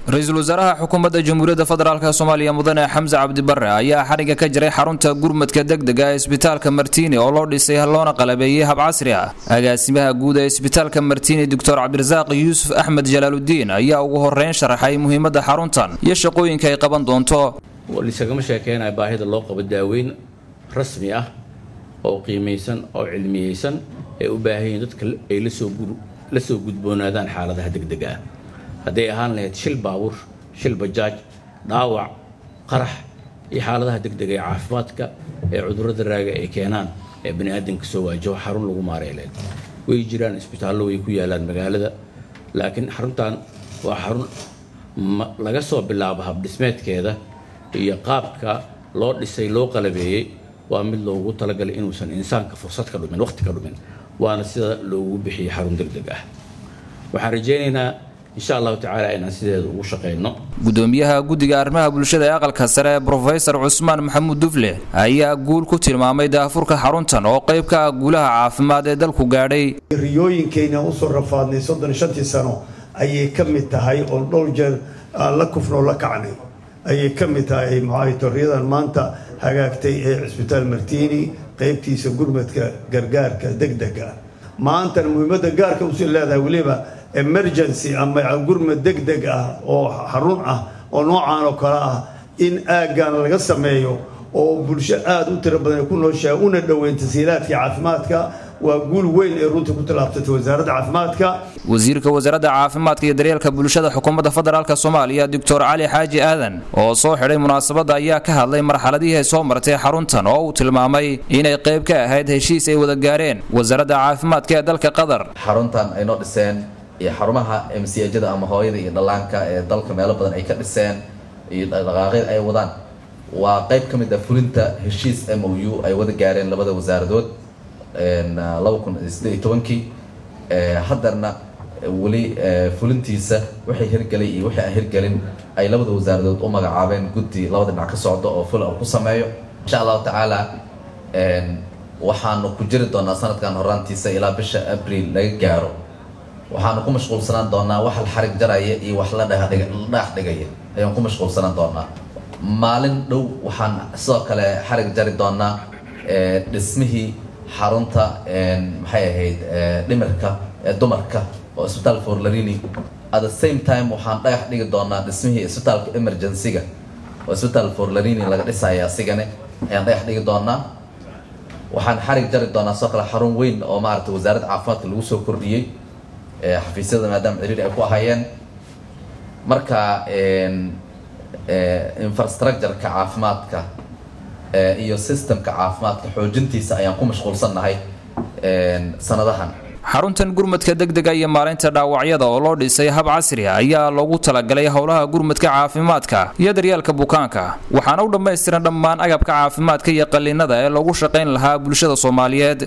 ra-iisul wasaaraha xukuumadda jamhuuriyadda federaalk soomaaliya mudane xamse cabdibare ayaa xariga ka jiray xarunta gurmadka degdega ee isbitaalka martiini oo loo dhisay loona qalabeeyey hab casri ah agaasimaha guud ee isbitaalka martiini doctor cabdirasaaq yuusuf axmed jalaaludiin ayaa ugu horeyn sharaxay muhiimadda xaruntan iyo shaqooyinka ay qaban doonto lisagama sheekeynayo baahida loo qabo daaweyn rasmi ah oo qiimaysan oo cilmiyeysan ee u baahan yihiin dadka ay la soo gudboonaadaan xaaladaha degdega ah hadday ahaan lahayd shil baabuur shil bajaaj dhaawac qarax iyo xaaladaha degdega ee caafimaadka ee cudurrada raaga ay keenaan ee bani aadamka soo waajaho xarun lagu maaray lahayd way jiraan isbitaallo way ku yaalaan magaalada laakiin xaruntan waa xarun laga soo bilaabo habdhismeedkeeda iyo qaabka loo dhisay loo qalabeeyey waa mid loogu talagalay inuusan insaanka fursad ka dhumin waqti ka dhumin waana sida loogu bixiyey xarun degdeg ah waxaan rajaynaynaa insha allahu tacaala inaan sideeda ugu shaqayno gudoomiyaha guddiga arrimaha bulshada ee aqalka sare brofesor cusmaan maxamuud dufle ayaa guul ku tilmaamay daafurka xaruntan oo qayb ka ah guulaha caafimaad ee dalku gaadhay riyooyinkayna usoo rafaadnay soddon shantii sano ayay ka mid tahay oo dhowr jeer aan la kufnoo la kacnay ayay ka mid tahay maxaay torriyadan maanta hagaagtay ee cisbitaal martiini qaybtiisa gurmadka gargaarka degdega maantana muhiimadda gaarka usii leedahay weliba emergency ama gurmad degdeg ah oo xarun ah oo noocaan oo kale ah in aaggan laga sameeyo oo bulsho aada u tiro badan ay ku nooshahay una dhoweyn tasiilaadka caafimaadka waa guul weyn ee runtii ku tallaabsatay wasaaradda caafimaadka wasiirka wasaaradda caafimaadka iyo daryeelka bulshada xukuumadda federaalk soomaaliya doctor cali xaaji aadan oo soo xidhay munaasabadda ayaa ka hadlay marxaladihii ay soo martay xaruntan oo uu tilmaamay inay qayb ka ahayd heshiis ay wada gaareen wasaaradda caafimaadka ee dalka qatar xaruntan ay noo dhiseen iyo xarumaha mcjada ama hooyada iyo dhallaanka ee dalka meelo badan ay ka dhiseen iyo dhaqaaqyada ay wadaan waa qayb ka mid ah fulinta heshiis m o u ay wada gaareen labada wasaaradood laba kun sideed iyo tobankii haddarna weli fulintiisa wixii hirgelay iyo wixii aan hirgelin ay labada wasaaradood u magacaabeen guddi labada dhinac ka socda oo ful ku sameeyo insha allahu tacaala waxaanu ku jiri doonaa sanadkan horaantiisa ilaa bisha abril laga gaaro waxaanu ku mashquulsanaan doonaa wax la xarig jaraya iyo wax la dhagax dhigaya ayaan ku mashquulsanaan doonaa maalin dhow waxaan sidoo kale xarig jari doonaa dhismihii xarunta maxay ahayd dhimirka ee dumarka oo isbitaal forlarini at the same time waxaan dhagax dhigi doonaa dhismihii isbitaalka emergency-ga oo isbitaal forlarini laga dhisaya asigane ayaan dhagax dhigi doonaa waxaan xarig jari doonaa sidoo kale xarun weyn oo maarata wasaaradda caafimaadka lagu soo kordhiyey xafiisyada maadaama ciriiri ay ku ahayeen marka infrastructureka caafimaadka iyo systemka caafimaadka xoojintiisa ayaan ku mashquulsannahay sanadahan xaruntan gurmadka degdega iyo maalinta dhaawacyada oo loo dhisay hab casri ah ayaa loogu talagalay howlaha gurmadka caafimaadka iyo daryeelka bukaanka waxaana u dhammaystiran dhammaan agabka caafimaadka iyo qalliinada ee loogu shaqayn lahaa bulshada soomaaliyeed